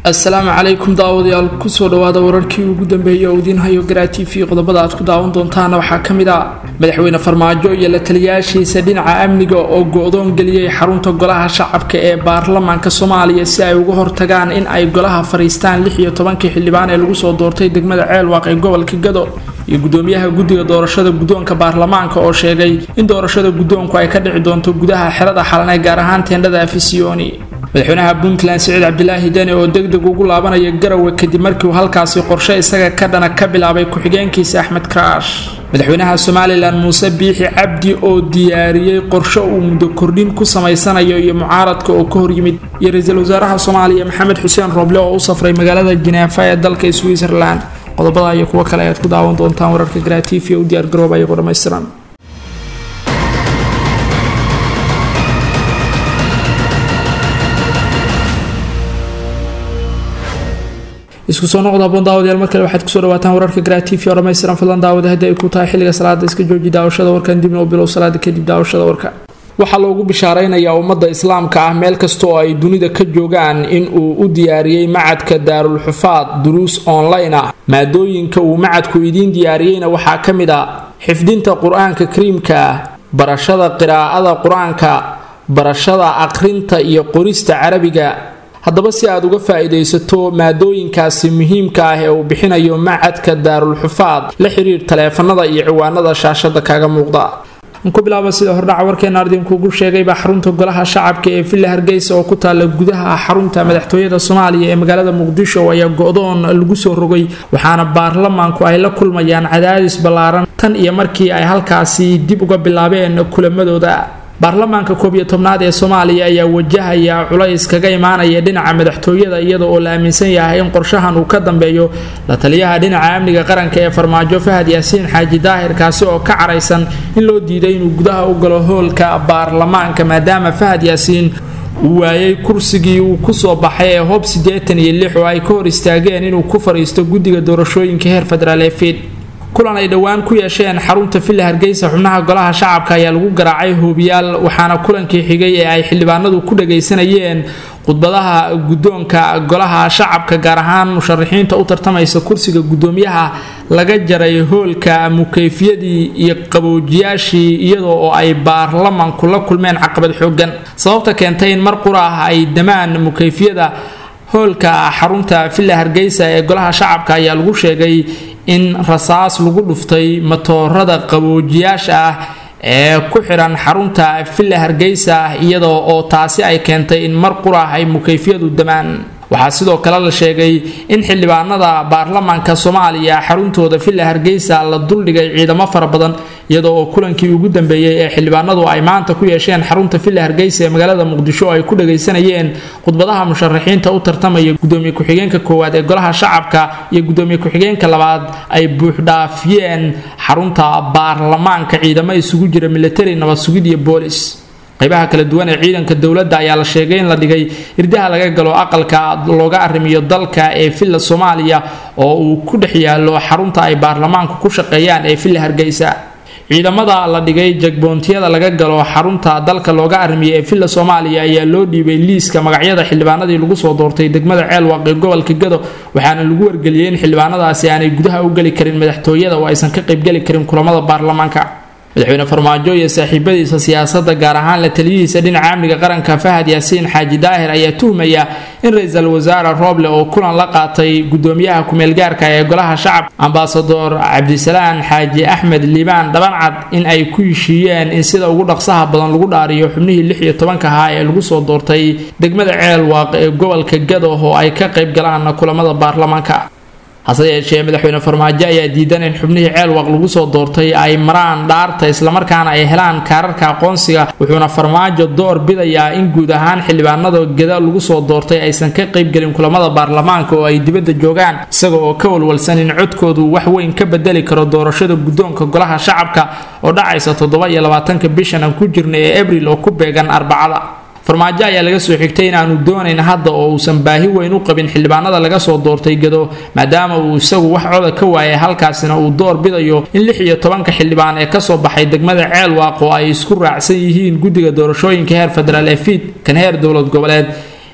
assalaamu calaykum daawadayaal kusoo dhawaada wararkii ugu dambeeyay oo idiin hayo garaa t v qodobada aad ku daawan doontaana waxaa ka mid ah madaxweyne farmaajo iyo la taliyaashiisa dhinaca amniga oo go-doon geliyey xarunta golaha shacabka ee baarlamaanka soomaaliya si ay uga hortagaan in ay golaha fariistaan lix iyo tobankii xildhibaan ee lagu soo doortay degmada ceelwaaq ee gobolka gado iyo gudoomiyaha guddiga doorashada guddoonka baarlamaanka oo sheegay in doorashada guddoonku ay ka dhici doonto gudaha xerada xalane gaar ahaan teendhada afisiyoni madaxweynaha puntland siciid cabdilaahi deni oo degdeg ugu laabanaya garowe kadib markii uu halkaasi qorshe isaga ka dhana ka bilaabay ku-xigeenkiisa axmed karaash madaxweynaha somalilan muuse biixi cabdi oo diyaariyey qorshe uu muddo kordhin ku samaysanayo iyo mucaaradka oo ka horyimid iyo ra-iisul wasaaraha soomaaliya maxamed xuseen rooble oo u safray magaalada jineefa ee dalka switzerland qodobada iyo kuwo kale ayaad ku daawan doontaan wararka garaatiifiya u diyaargarooba iyagoo dhammaystiran isku soo noqda haboon daawadayaal mar kale waxaad kusoo dhawaataan wararka garaatiifi oo dhammaystiran fadlan daawada haddii ay ku tahay xilliga salaada iska jooji daawashada warkan dibna u bilow salaada kadib daawashada warka waxaa loogu bishaaraynayaa ummadda islaamka ah meel kasta oo ay dunida ka joogaan in uu u diyaariyey macadka daarulxufaad duruus online ah maadooyinka uu macadku idiin diyaariyeyna waxaa ka mid a xifdinta qur-aanka kariimka ah barashada qiraa'ada qur-aanka barashada aqrinta iyo qorista carabiga haddaba si aad uga faa-iidaysato maadooyinkaasi muhiimka ah ee uu bixinayo macadka daarulxufaad la xiriir taleefanada iyo ciwaanada shaashada kaaga muuqda ku bilaaba sida hordhaca warkeena ardinkuugu sheegayba xarunta golaha shacabka ee villa hargeysa oo ku taala gudaha xarunta madaxtooyada soomaaliya ee magaalada muqdisho ayaa go-doon lagu soo rogay waxaana baarlamaanku ay la kulmayaan cadaadis ballaaran tan iyo markii ay halkaasi dib uga bilaabeen kulamadooda baarlamaanka koob iyo tobnaad ee soomaaliya ayaa wajahaya culays kaga imaanaya dhinaca madaxtooyada iyada oo la aaminsan yahay in qorshahan uu ka dambeeyo la taliyaha dhinaca amniga qaranka ee farmaajo fahad yaasiin xaaji daahir kaasi oo ka caraysan in loo diiday inuu gudaha u galo hoolka baarlamaanka maadaama fahad yaasiin uu waayay kursigii uu kusoo baxay ee hoob siddeetan iyo lix oo ay ka hor istaageen inuu ku fadhiisto guddiga doorashooyinka heer federaal ee fiid kulan ay dhowaan ku yeesheen xarunta villa hargeysa xubnaha golaha shacabka ayaa lagu garaacay hoobiyaal waxaana kulankii xigay ee ay xildhibaanadu ku dhagaysanayeen khudbadaha guddoonka golaha shacabka gaar ahaan musharaxiinta u tartamaysa kursiga guddoomiyaha laga jaray hoolka mukayfiyadii iyo qaboojiyaashii iyadoo oo ay baarlamanku la kulmeen caqabad xoogan sababta keentay in mar qura ah ay damaan mukayfiyada hoolka xarunta villa hargeysa ee golaha shacabka ayaa lagu sheegay in rasaas lagu dhuftay matoorada qaboojiyaasha ah ee ku xidhan xarunta villa hargeysa iyadoo oo taasi ay keentay in mar qurah ay mukayfiyadu damaan waxaa sidoo kale la sheegay in xildhibaanada baarlamaanka soomaaliya xaruntooda villa hargeysa la duldhigay ciidamo fara badan iyadoo oo kulankii ugu dambeeyey ee xildhibaanadu ay maanta ku yeesheen xarunta villa hargeysa ee magaalada muqdisho ay ku dhagaysanayeen khudbadaha musharaxiinta u tartamaya gudoomiye ku-xigeenka koowaad ee golaha shacabka iyo gudoomiye ku-xigeenka labaad ay buuxdhaafiyeen xarunta baarlamaanka ciidamo isugu jira militari nabad sugid iyo boolis qaybaha kala duwan ee ciidanka dowladda ayaa la sheegay in la dhigay irdaha laga galo aqalka looga arrimiyo dalka ee villa soomaaliya oo uu ku dhex yaalo xarunta ay baarlamaanku ku shaqeeyaan ee villa hargeysa ciidamada la dhigay jagboontiyada laga galo xarunta dalka looga arrimiyo ee villa soomaaliya ayaa loo dhiibay liiska magacyada xildhibaanadii lagu soo doortay degmada ceelwaaq ee gobolka gado waxaana lagu wargeliyey in xildhibaanadaasi aanay gudaha u geli karin madaxtooyada oo aysan ka qaybgeli karin kulamada baarlamaanka madaxweyne farmaajo iyo saaxiibadiisa siyaasadda gaar ahaan la taliyihiisa dhinaca amniga qaranka fahad yaasiin xaaji daahir ayaa tuhmaya in ra-iisul wasaare rooble oo kulan la qaatay gudoomiyaha ku-meelgaarka ee golaha shacabka ambasador cabdisalaan xaaji axmed liibaan dhabancad in ay ku heshiiyeen in sida ugu dhaqsaha badan lagu dhaariyo xubnihii lix iyo tobanka ahaa ee lagu soo doortay degmada ceelwaaq ee gobolka gado oo ay ka qayb galaan kulamada baarlamaanka hase yeeshee madaxweyne farmaajo ayaa diidan in xubnihii ceelwaq lagu soo doortay ay maraan dhaarta islamarkaana ay helaan kaararka aqoonsiga wuxuuna farmaajo door bidayaa in guud ahaan xildhibaanada geda lagu soo doortay aysan ka qaybgelin kulamada baarlamaanka oo ay dibadda joogaan isaga oo ka walwalsan in codkoodu wax weyn ka bedeli karo doorashada guddoonka golaha shacabka oo dhacaysa toddoba iyo labaatanka bishan aan ku jirna ee abril oo ku beegan arbacada farmaajo ayaa laga soo xigtay inaanu doonayn hadda oo uusan baahi weyn u qabin xildhibaanada laga soo doortay gado maadaama uu isagu wax coda ka waayay halkaasina uu door bidayo in lix iyo tobanka xildhibaan ee kasoo baxay degmada ceelwaaq oo ay isku raacsan yihiin guddiga doorashooyinka heer federaal ee fiid kan heer dowlad goboleed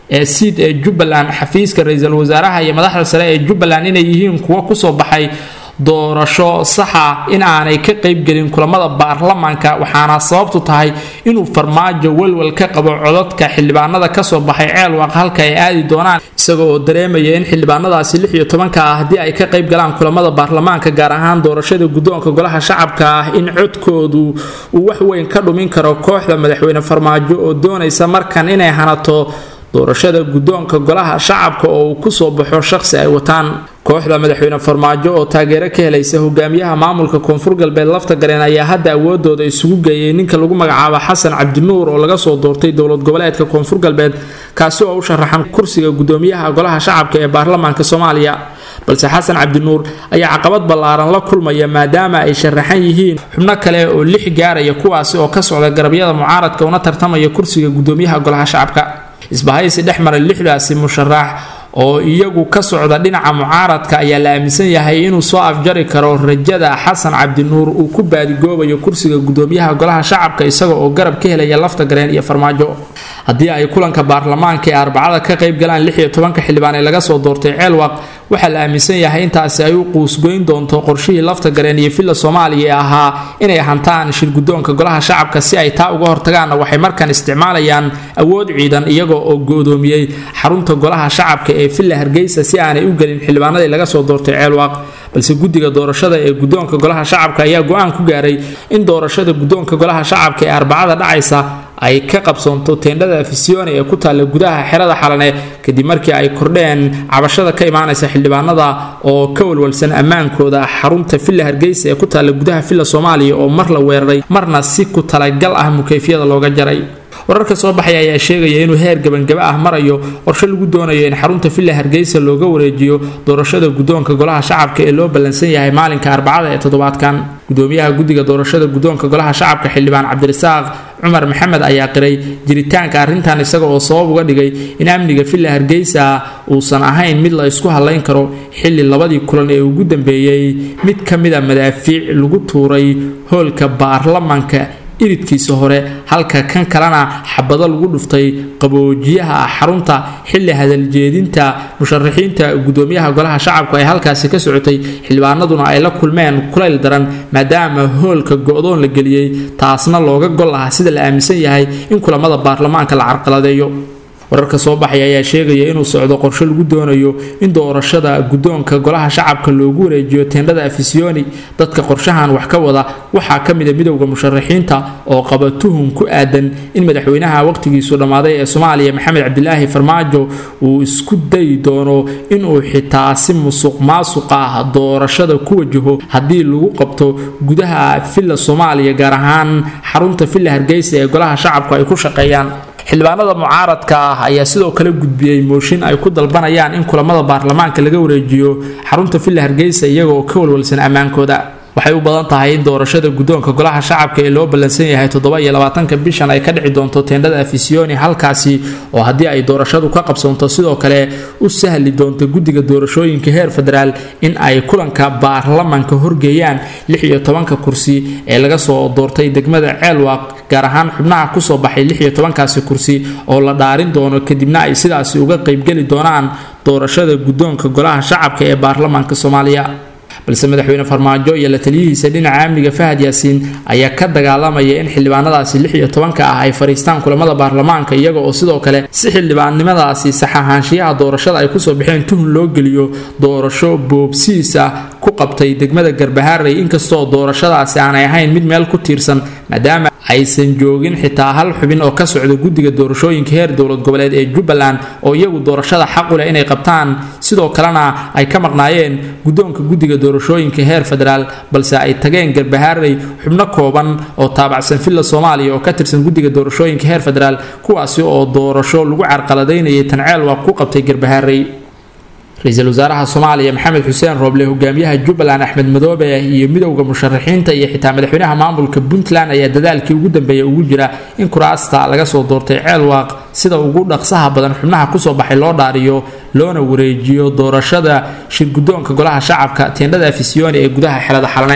ee siid ee jubbaland xafiiska ra-iisul wasaaraha iyo madaxda sare ee jubbaland inay yihiin kuwo kusoo baxay doorasho saxa in aanay ka qaybgelin kulamada baarlamaanka waxaana sababtu tahay inuu farmaajo welwel ka qabo codadka xildhibaanada kasoo baxay ceelwaaq halka ay aadi doonaan isaga oo dareemaya in xildhibaanadaasi lix iyo tobanka ah haddii ay ka qayb galaan kulamada baarlamaanka gaar ahaan doorashada guddoonka golaha shacabka ah in codkoodu uu wax weyn ka dhumin karo kooxda madaxweyne farmaajo oo doonaysa markan inay hanato doorashada guddoonka golaha shacabka oo uu kusoo baxo shaqsi ay wataan kooxda madaxweyne farmaajo oo taageero ka helaysa hogaamiyaha maamulka koonfur galbeed lafta gareen ayaa hadda awoodooda isugu geeyay ninka lagu magacaabo xasan cabdinuur oo laga soo doortay dowlad goboleedka koonfur galbeed kaasi oo u sharaxan kursiga gudoomiyaha golaha shacabka ee baarlamaanka soomaaliya balse xasan cabdinuur ayaa caqabad ballaaran la kulmaya maadaama ay sharaxan yihiin xubno kale oo lix gaaraya kuwaasi oo ka socda garabyada mucaaradka una tartamaya kursiga gudoomiyaha golaha shacabka isbahaysi dhex maray lixdaasi musharax oo iyagu ka socda dhinaca mucaaradka ayaa la aaminsan yahay inuu soo afjari karo rajada xasan cabdinuur uu ku baadigoobayo kursiga gudoomiyaha golaha shacabka isaga oo garab ka helaya lafta gareen iyo farmaajo haddii ay kulanka baarlamaanka ee arbacada ka qayb galaan lix iyo tobanka xildhibaan ee laga soo doortay ceelwaq waxaa la aaminsan yahay intaasi ay u quusgoyn doonto qorshihii lafta gareen iyo villa soomaaliya ee ahaa inay hantaan shir guddoonka golaha shacabka si ay taa uga hortagaanna waxay markan isticmaalayaan awood ciidan iyagoo oo goodoomiyey xarunta golaha shacabka ee villa hargeysa si aanay u gelin xildhibaanadii laga soo doortay ceelwaaq balse guddiga doorashada ee guddoonka golaha shacabka ayaa go-aan ku gaaray in doorashada guddoonka golaha shacabka ee arbacada dhacaysa ay ka qabsoonto teendhada fisione ee ku taalla gudaha xerada xalane kadib markii ay kordheen cabashada ka imaanaysa xildhibaanada oo ka walwalsan ammaankooda xarunta villa hargeysa ee ku taalla gudaha villa soomaaliya oo mar la weeraray marna si ku talagal ah mukayfiyada looga jaray wararka soo baxaya ayaa sheegaya inuu heer gabangaba ah marayo qorshe lagu doonayo in xarunta villa hargeysa looga wareejiyo doorashada guddoonka golaha shacabka ee loo ballansan yahay maalinka arbacada ee toddobaadkan gudoomiyaha guddiga doorashada guddoonka golaha shacabka xildhibaan cabdirasaaq cumar maxamed ayaa qiray jiritaanka arrintan isaga oo sabab uga dhigay in amniga villa hargeysa uusan ahayn mid la isku hadlayn karo xilli labadii kulan ee ugu dambeeyey mid ka mida madaafiic lagu tuuray hoolka baarlamanka iridkiisa hore halka kan kalena xabado lagu dhuftay qaboojiyaha xarunta xilli hadaljeedinta musharaxiinta gudoomiyaha golaha shacabku ay halkaasi ka socotay xildhibaanaduna ay la kulmeen kulayl daran maadaama hoolka go-doon la geliyey taasna looga gol lahaa sida la aaminsan yahay in kulamada baarlamaanka la carqaladeeyo wararka soo baxaya ayaa sheegaya inuu socdo qorshe lagu doonayo in doorashada guddoonka golaha shacabka loogu wareejiyo teendhada afisiyoni dadka qorshahan wax ka wada waxaa ka mida midowda musharaxiinta oo qaba tuhum ku aadan in madaxweynaha waqtigiisu dhammaaday ee soomaaliya maxamed cabdilaahi farmaajo uu isku dayi doono inuu xitaa si musuq maasuq ah doorashada ku wajaho haddii lagu qabto gudaha villa soomaaliya gaar ahaan xarunta villa hargeysa ee golaha shacabku ay ku shaqeeyaan xildhibaanada mucaaradka ah ayaa sidoo kale gudbiyey mooshin ay ku dalbanayaan in kulamada baarlamaanka laga wareejiyo xarunta villa hargeysa iyagaoo ka walwalsan ammaankooda waxay u badan tahay in doorashada guddoonka golaha shacabka ee loo ballansan yahay toddoba iyo labaatanka bishan ay ka dhici doonto teendhada afisiyoni halkaasi oo haddii ay doorashadu ka qabsoonto sidoo kale u sahli doonto guddiga doorashooyinka heer federaal in ay kulanka baarlamanka horgeeyaan lix iyo tobanka kursi ee laga soo doortay degmada ceelwaaq gaar ahaan xubnaha kusoo baxay lix iyo tobankaasi kursi oo la dhaarin doono kadibna ay sidaasi uga qaybgeli doonaan doorashada guddoonka golaha shacabka ee baarlamaanka soomaaliya balse madaxweyne farmaajo iyo la taliyihiisa dhinaca amniga fahad yaasiin ayaa ka dagaalamaya in xildhibaanadaasi lix iyo tobanka ah ay fadhiistaan kulamada baarlamaanka iyaga oo sidoo kale si xildhibaannimadaasi sax ahaanshiyaha doorashada ay kusoo baxeen tuhun loo geliyo doorasho boobsiis ah ku qabtay degmada garbaharey inkastoo doorashadaasi aanay ahayn mid meel ku tiirsan maadaama aysan joogin xitaa hal xubin oo ka socda guddiga doorashooyinka heer dowlad goboleed ee jubbaland oo iyagu doorashada xaqu leh inay qabtaan sidoo kalena ay ka maqnaayeen guddoonka guddiga doorashooyinka heer federaal balse ay tageen garbaharey xubno kooban oo taabacsan villa soomaaliya oo ka tirsan guddiga doorashooyinka heer federaal kuwaasi oo doorasho lagu carqaladaynayay tanceel waa ku qabtay garbaharey ra-iisul wasaaraha soomaaliya maxamed xuseen rooble hogaamiyaha jubbaland axmed madoobe iyo midowda musharaxiinta iyo xitaa madaxweynaha maamulka puntland ayaa dadaalkii ugu dambeeya ugu jira in kuraasta laga soo doortay ceelwaaq sida ugu dhaqsaha badan xubnaha kusoo baxay loo dhaariyo loona wareejiyo doorashada shir guddoonka golaha shacabka teendhada afisiyoni ee gudaha xelada xalane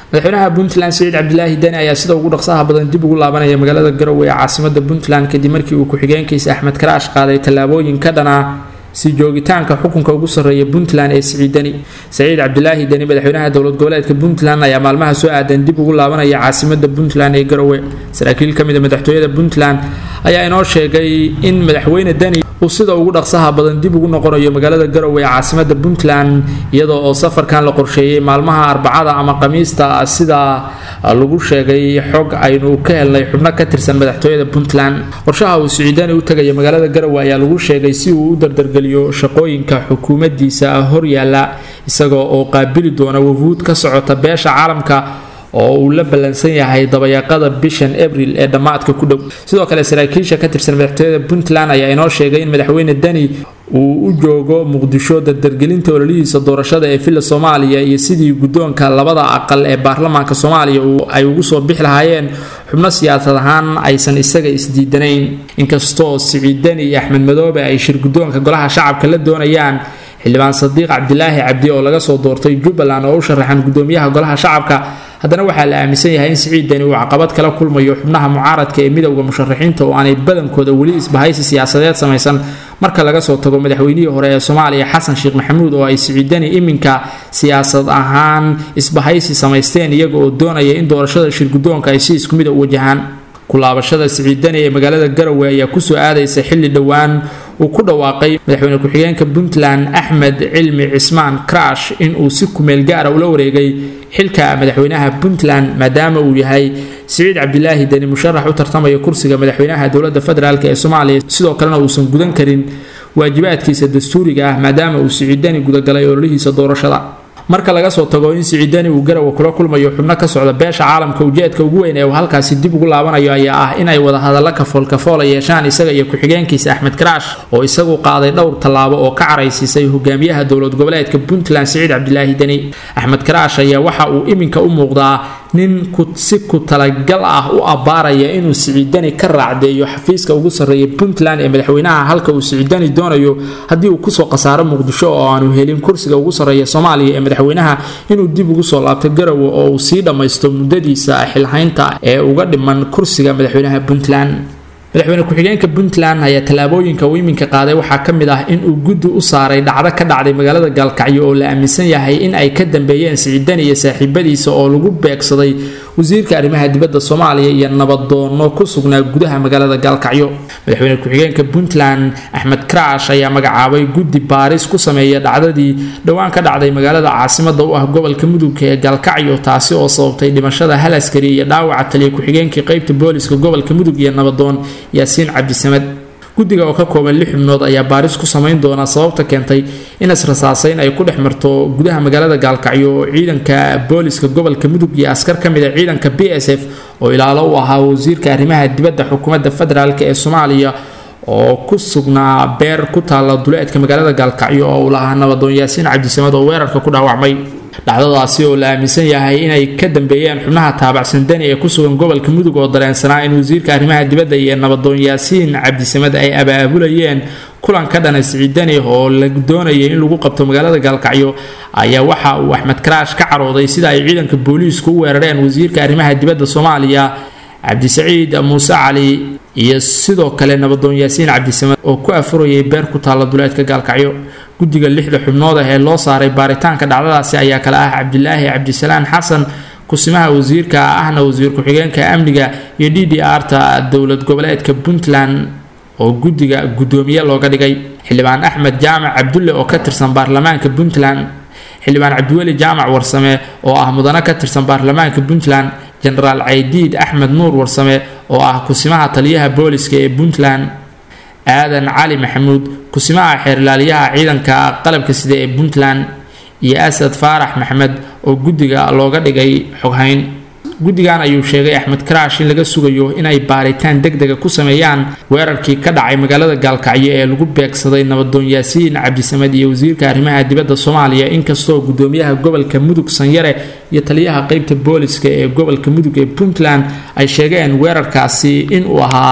madaxweynaha puntland siciid cabdilaahi deni ayaa sida ugu dhaqsaha badan dib ugu laabanaya magaalada garowe ee caasimada puntland kadib markii uu ku-xigeenkiisa axmed karaash qaaday tallaabooyin ka dhana si joogitaanka xukunka ugu sarreeya puntland ee siciid deni saciid cabdilaahi deni madaxweynaha dowlad goboleedka puntland ayaa maalmaha soo aadan dib ugu laabanaya caasimada puntland ee garowe saraakiil ka mid a madaxtooyada puntland ayaa inoo sheegay in madaxweyne deni uu sida ugu dhaqsaha badan dib ugu noqonayo magaalada garowe ee caasimada puntland iyadoo oo safarkan la qorsheeyey maalmaha arbacada ama khamiista sida lagu sheegay xog aynu ka helnay xubno ka tirsan madaxtooyada puntland qorshaha uu siciidani u tegaya magaalada garowe ayaa lagu sheegay si uu u dardargeliyo shaqooyinka xukuumaddiisa horyaala isagoo oo qaabili doona wafuud ka socota beesha caalamka oo uu la ballansan yahay dabayaaqada bishan abril ee dhammaadka ku dhow sidoo kale saraakiisha ka tirsan madaxtooyada puntland ayaa inoo sheegay in madaxweyne deni uu u joogo muqdisho dardargelinta ololihiisa doorashada ee villa soomaaliya iyo sidii guddoonka labada aqal ee baarlamaanka soomaaliya ay ugu soo bixi lahaayeen xubno siyaasad ahaan aysan isaga isdiidanayn inkastoo siciid deni iyo axmed madoobe ay shir guddoonka golaha shacabka la doonayaan xildhibaan sadiiq cabdilaahi cabdi oo laga soo doortay jubbaland oo u sharaxan gudoomiyaha golaha shacabka haddana waxaa la aaminsan yahay in siciid deni uu caqabad kala kulmayo xubnaha mucaaradka ee midowda musharaxiinta oo aanay badankooda weli isbahaysi siyaasadeed samaysan marka laga soo tago madaxweynihii hore ee soomaaliya xasan sheekh maxamuud oo ay siciid deni iminka siyaasad ahaan isbahaysi samaysteen iyaga oo doonaya in doorashada shirguddoonka ay si isku mid a u wajahaan kulaabashada siciid deni ee magaalada garowe ayaa kusoo aadaysa xilli dhowaan uu ku dhawaaqay madaxweyne ku-xigeenka puntland axmed cilmi cismaan crash inuu si kumeel gaara ula wareegay xilka madaxweynaha puntland maadaama uu yahay siciid cabdilaahi deni musharax u tartamaya kursiga madaxweynaha dowlada federaalk ee soomaaliya sidoo kalena uusan gudan karin waajibaadkiisa dastuuriga ah maadaama uu siciid deni gudagalay ololihiisa doorashada marka laga soo tago in siciidani uu garowe kula kulmayo xubno ka socda beesha caalamka ujeedka ugu weyn ee uu halkaasi dib ugu laabanayo ayaa ah inay wadahadallo kafoolkafoola yeeshaan isaga iyo ku-xigeenkiisa axmed karaash oo isagu qaaday dhowr tallaabo oo ka caraysiisay hogaamiyaha dowlad goboleedka puntland siciid cabdilaahi deni axmed karaash ayaa waxa uu iminka u muuqdaa nin si ku talagal ah u abbaaraya inuu siciidani ka raacdeeyo xafiiska ugu sarreeya puntland ee madaxweynaha halka uu siciidani doonayo haddii uu kusoo khasaaro muqdisho oo aanu helin kursiga ugu sarreeya soomaaliya ee madaxweynaha inuu dib ugu soo laabto garowe oo uu sii dhammaysto muddadiisa xilhaynta ee uga dhiman kursiga madaxweynaha puntland madaxweyne ku-xigeenka puntland ayaa tallaabooyinka uu iminka qaaday waxaa ka mid ah inuu guddi u saaray dhacdo ka dhacday magaalada gaalkacyo oo la aaminsan yahay in ay ka dambeeyeen siciidani iyo saaxiibadiisa oo lagu beegsaday wasiirka arrimaha dibadda soomaaliya iyo nabadoono ku sugnaa gudaha magaalada gaalkacyo madaxweyne ku-xigeenka puntland axmed karaash ayaa magacaabay guddi baaris ku sameeya dhacdadii dhowaan ka dhacday magaalada caasimada u ah gobolka mudugga ee gaalkacyo taasi oo sababtay dhimashada hal askari iyo dhaawaca taliya ku-xigeenkii qeybta booliska gobolka mudug iyo nabadoon yaasiin cabdisamed guddiga oo ka kooban lix xubnood ayaa baaris ku samayn doona sababta keentay in israsaasayn ay ku dhex marto gudaha magaalada gaalkacyo oo ciidanka booliska gobolka mudug iyo askar ka mid a ciidanka b s f oo ilaalo u ahaa wasiirka arrimaha dibadda xukuumadda federaalk ee soomaaliya oo ku sugnaa beer ku taalla duleedka magaalada gaalkacyo oo uu lahaa nabadoon yaasiin cabdisamed oo weerarka ku dhaawacmay dhacdadaasi oo la aaminsan yahay inay ka dambeeyeen xubnaha taabacsan deni ee ku sugan gobolka mudug oo dareensanaa in wasiirka arrimaha dibadda iyo nabadoon yaasiin cabdisamed ay abaabulayeen kulan ka dhana siciidani oo la doonayay in lagu qabto magaalada gaalkacyo ayaa waxa uu axmed karaash ka carooday sida ay ciidanka booliisku u weerareen wasiirka arrimaha dibadda soomaaliya cabdisaciid muuse cali iyo sidoo kale nabadoon yaasiin cabdisamed oo ku afurayay beer ku taalla duleedka gaalkacyo guddiga lixda xubnood ah ee loo saaray baaritaanka dhacdadaasi ayaa kale ah cabdilaahi cabdisalaan xasan kusimaha wasiirka ahna wasiir ku-xigeenka amniga iyo d d r-ta dowlad goboleedka puntland oo guddiga guddoomiye looga dhigay xildhibaan axmed jaamac cabdulle oo ka tirsan baarlamaanka puntland xildhibaan cabdiweli jaamac warsame oo ah mudano ka tirsan baarlamaanka puntland jenaraal caydiid axmed nuur warsame oo ah kusimaha taliyaha booliska ee puntland aadan cali maxamuud kusimaha xeerlaaliyaha ciidanka qalabka sida ee puntland iyo asad faarax maxmed oo guddiga looga dhigay xoghayn guddigan ayuu sheegay axmed karaash in laga sugayo inay baaritaan deg dega ku sameeyaan weerarkii ka dhacay magaalada gaalkacyo ee lagu beegsaday nabadoon yaasiin cabdisamed iyo wasiirka arrimaha dibadda soomaaliya inkastoo gudoomiyaha gobolka mudug sanyare iyo taliyaha qeybta booliska ee gobolka mudug ee puntland ay sheegeen weerarkaasi inuu ahaa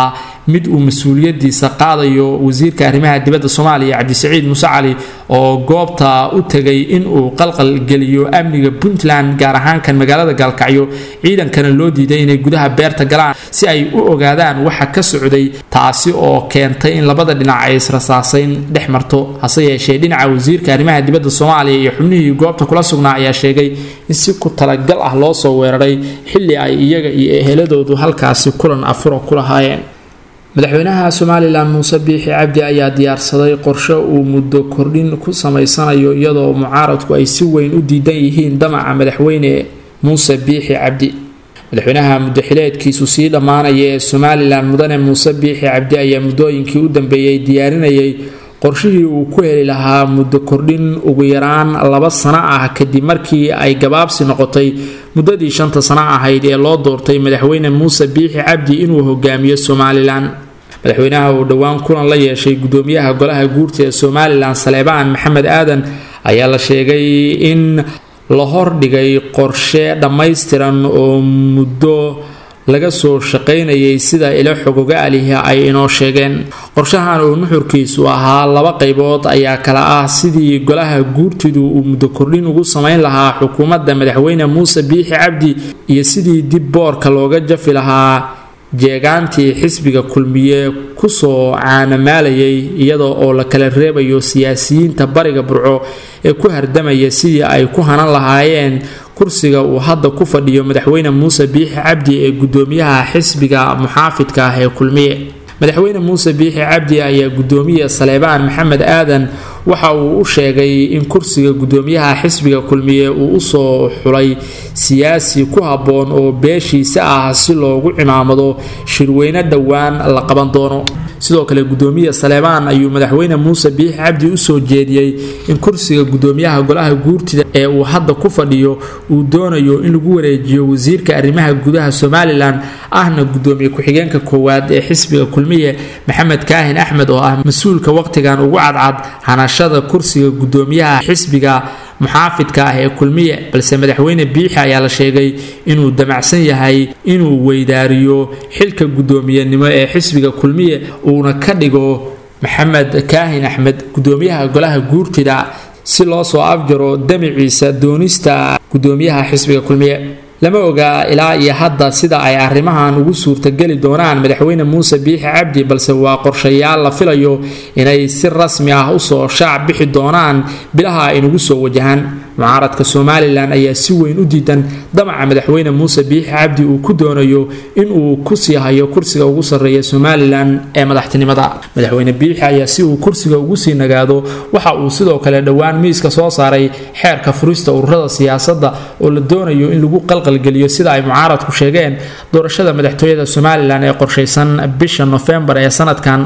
mid uu mas-uuliyadiisa qaadayo wasiirka arrimaha dibadda soomaaliya cabdisaciid muuse cali oo goobta u tegay inuu qalqalgeliyo amniga puntland gaar ahaan kan magaalada gaalkacyo ciidankana loo diiday inay gudaha beerta galaan si ay u ogaadaan waxa ka socday taasi oo keentay in labada dhinac ay israsaasayn dhex marto hase yeeshee dhinaca wasiirka arrimaha dibadda soomaaliya iyo xubnihii goobta kula sugnaa ayaa sheegay in si ku talagal ah loo soo weeraray xilli ay iyaga iyo eheladoodu halkaasi kulan afuro ku lahaayeen madaxweynaha somalilan muuse biixi cabdi ayaa diyaarsaday qorshe uu muddo kordhin ku samaysanayo iyadoo mucaaradku ay si weyn u diidan yihiin damaca madaxweyne muuse biixi cabdi madaxweynaha muddaxileedkiisu sii dhammaanaya ee somalilan mudane muuse biixi cabdi ayaa muddooyinkii u dambeeyey diyaarinayay qorshihii uu ku heli lahaa muddo kordhin ugu yaraan laba sano ah kadib markii ay gabaabsi noqotay muddadii shanta sano ahayd ee loo doortay madaxweyne muuse biixi cabdi inuu hogaamiyo somalilan madaxweynaha uu dhowaan kulan la yeeshay gudoomiyaha golaha guurta ee somalilan saleebaan maxamed aadan ayaa la sheegay in la hordhigay qorshe dhammaystiran oo muddo laga soo shaqaynayay sida ilo xogoga alihi ay inoo sheegeen qorshahan oo nuxurkiisu ahaa laba qaybood ayaa kala ah sidii golaha guurtidu uu muddo kordhin ugu samayn lahaa xukuumadda madaxweyne muuse biixi cabdi iyo sidii dib boorka looga jafi lahaa jeegaantii xisbiga kulmiye kusoo caanamaalayay iyadoo oo la kala reebayo siyaasiyiinta bariga burco ee ku hardamaya sidii ay ku hanan lahaayeen kursiga uu hadda ku fadhiyo madaxweyne muuse biixi cabdi ee gudoomiyaha xisbiga muxaafidka ah ee kulmiye madaxweyne muuse biixi cabdi ayaa gudoomiye saleebaan maxamed aadan waxa uu u sheegay in kursiga gudoomiyaha xisbiga kulmiye uu usoo xulay siyaasi ku habboon oo beeshiisa ah si loogu cimaamado shirweyne dhowaan la qaban doono sidoo kale gudoomiye saleebaan ayuu madaxweyne muuse biixi cabdi usoo jeediyey in kursiga gudoomiyaha golaha guurtida ee uu hadda ku fadhiyo uu doonayo in lagu wareejiyo wasiirka arrimaha gudaha somalilan ahna gudoomiye ku-xigeenka koowaad ee xisbiga kulmiye maxamed kaahin axmed oo ah mas-uulka waqtigan ugu cadcad hanashada kursiga gudoomiyaha xisbiga muxaafidka ah ee kulmiye balse madaxweyne biixi ayaa la sheegay inuu damacsan yahay inuu weydaariyo xilka gudoomiyenimo ee xisbiga kulmiye uuna ka dhigo maxamed kaahin axmed gudoomiyaha golaha guurtida si loo soo afjaro damiciisa doonista gudoomiyaha xisbiga kulmiye lama ogaa ilaa iyo hadda sida ay arrimahan ugu suurtageli doonaan madaxweyne muuse biixi cabdi balse waa qorshayaal la filayo inay si rasmi ah usoo shaac bixi doonaan bilaha ay nagu soo wajahaan mucaaradka somalilan ayaa si weyn u diidan damaca madaxweyne muuse biixi cabdi uu ku doonayo inuu kusii hayo kursiga ugu sarreeya somalilan ee madaxtinimada madaxweyne biixi ayaa si uu kursiga ugu sii nagaado waxa uu sidoo kale dhowaan miiska soo saaray xeerka furista ururada siyaasadda oo la doonayo in lagu qalqalgeliyo sida ay mucaaradku sheegeen doorashada madaxtooyada somalilan ee qorshaysan bisha nofembar ee sanadkan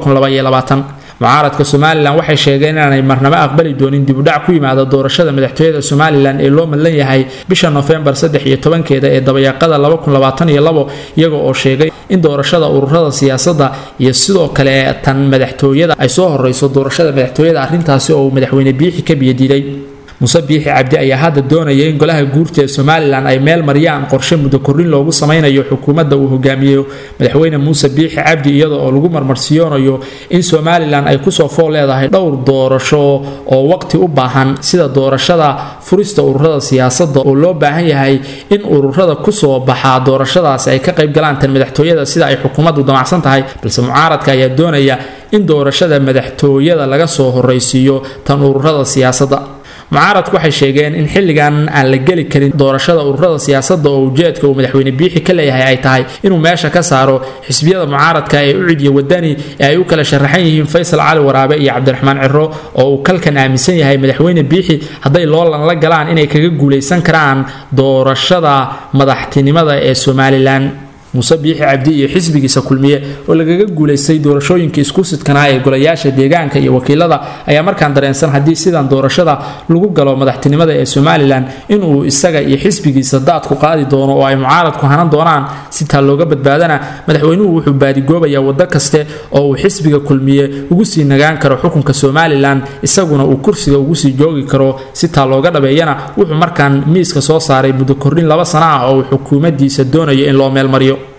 mucaaradka somalilan waxay sheegeen inaanay marnabo aqbali doonin dibudhac ku yimaada doorashada madaxtooyada somalilan ee loo madlan yahay bisha nofembar saddex iyo tobankeeda ee dabayaaqada iyaga oo sheegay in doorashada ururada siyaasadda iyo sidoo kale tan madaxtooyada ay soo horeyso doorashada madaxtooyada arrintaasi oo uu madaxweyne biixi ka biyadiiday muuse biixi cabdi ayaa hadda doonaya in golaha guurta ee somalilan ay meel mariyaan qorshe muddo kordhin loogu samaynayo xukuumadda uu hogaamiyo madaxweyne muuse biixi cabdi iyada oo lagu marmarsiyoonayo in somalilan ay kusoo fool leedahay dhowr doorasho oo waqti u baahan sida doorashada furista ururada siyaasadda oo loo baahan yahay in ururada kusoo baxaa doorashadaasi ay ka qaybgalaan tan madaxtooyada sida ay xukuumaddu damacsan tahay balse mucaaradka ayaa doonaya in doorashada madaxtooyada laga soo horeysiiyo tan ururada siyaasadda mucaaradku waxay sheegeen in xilligan aan la geli karin doorashada ururada siyaasadda oo ujeedka uu madaxweyne biixi ka leeyahay ay tahay inuu meesha ka saaro xisbiyada mucaaradka ee u cidiya wadani ee ay u kala sharaxan yihiin faysal cali waraabe iyo cabdiraxmaan ciro oo uu kalkan aaminsan yahay madaxweyne biixi hadday loolan la galaan inay kaga guulaysan karaan doorashada madaxtinimada ee somalilan muuse biixi cabdi iyo xisbigiisa kulmiye oo lagaga guulaystay doorashooyinka isku sidkanaa ee golayaasha deegaanka iyo wakiilada ayaa markaan dareensan haddii sidan doorashada lagu galo madaxtinimada ee somalilan inuu isaga iyo xisbigiisa daadku qaadi doono oo ay mucaaradku hanan doonaan si taa looga badbaadana madaxweynuhu wuxuu baadigoobayaa waddo kaste oo uu xisbiga kulmiye ugu sii nagaan karo xukunka somalilan isaguna uu kursiga ugu sii joogi karo si taa looga dhabeeyana wuxuu markaan miiska soo saaray muddo kordhin laba sana ah oo uu xukuumaddiisa doonayo in loo meelmariyo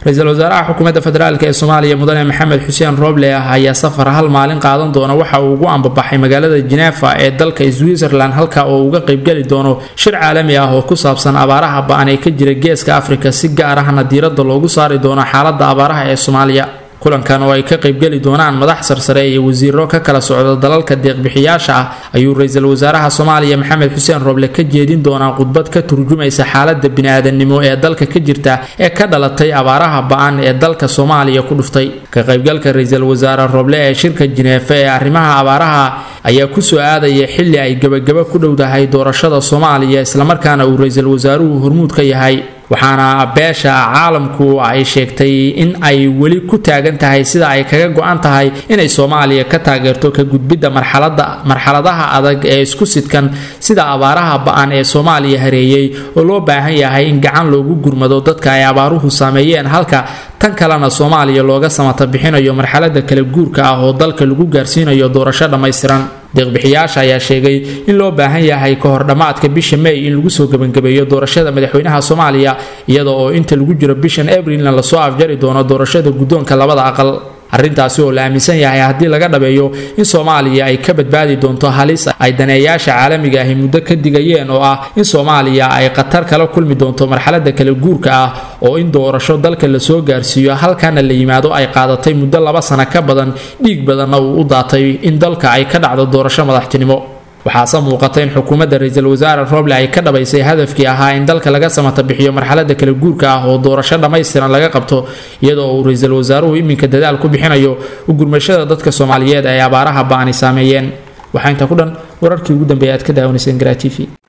ra-iisul wasaaraha xukuumadda federaalk ee soomaaliya mudane maxamed xuseen rooble ah ayaa safar hal maalin qaadan doona waxa uu ugu ambabaxay magaalada jenefa ee dalka switzerland halka oo uga qaybgeli doono shir caalami ah oo ku saabsan abaaraha ba-an ee ka jira geeska afrika si gaar ahna diiradda loogu saari doono xaaladda abaaraha ee soomaaliya kulankan oo ay ka qaybgeli doonaan madax sarsare iyo wasiiro ka kala socda dalalka deeqbixiyaasha ah ayuu ra-iisul wasaaraha soomaaliya maxamed xuseen rooble ka jeedin doonaa khudbad ka turjumaysa xaalada bini-aadannimo ee dalka ka jirta ee ka dhalatay abaaraha ba-an ee dalka soomaaliya ku dhuftay ka qaybgalka ra-iisul wasaare rooble ee shirka jineefe ee arrimaha abaaraha ayaa kusoo aadaya xilli ay gebagaba ku dhowdahay doorashada soomaaliya islamarkaana uu ra-iisul wasaaruhu hormuud ka yahay waxaana beesha caalamku ay sheegtay in ay weli ku taagan tahay sida ay kaga go-an tahay inay soomaaliya ka taageerto ka gudbidda marxaladaha adag ee isku sidkan sida abaaraha ba-an ee soomaaliya hareeyey oo loo baahan yahay in gacan loogu gurmado dadka ay abaaruhu saameeyeen halka tan kalena soomaaliya looga samata bixinayo marxalada kala guurka ah oo dalka lagu gaarsiinayo doorasho dhammaystiran deeqbixiyaasha ayaa sheegay in loo baahan yahay ka hor dhammaadka bisha may in lagu soo gebangabeeyo doorashada madaxweynaha soomaaliya iyada oo inta lagu jiro bishan abrilna lasoo afjari doono doorashada guddoonka labada aqal arrintaasi oo la aaminsan yahay haddii laga dhabeeyo in soomaaliya ay ka badbaadi doonto halis ay daneeyaasha caalamiga ahi muddo ka digayeen oo ah in soomaaliya ay khatar kala kulmi doonto marxalada kala guurka ah oo in doorasho dalka lasoo gaarsiiyo halkaana la yimaado ay qaadatay muddo laba sano ka badan dhiig badanna uu u daatay in dalka ay ka dhacdo doorasho madaxtinimo waxaase muuqata in xukuumadda ra-iisul wasaare roble ay ka dhabaysay hadafkii ahaa in dalka laga samata bixiyo marxalada kala guurka ah oo doorasho dhammaystiran laga qabto iyadoo uu ra-iisul wasaaruhu iminka dadaal ku bixinayo u gurmashada dadka soomaaliyeed ay abaaraha ba-ani saameeyeen waxaa intaa ku dhan wararkii ugu dambeeya aad ka daawanayseen garaa t v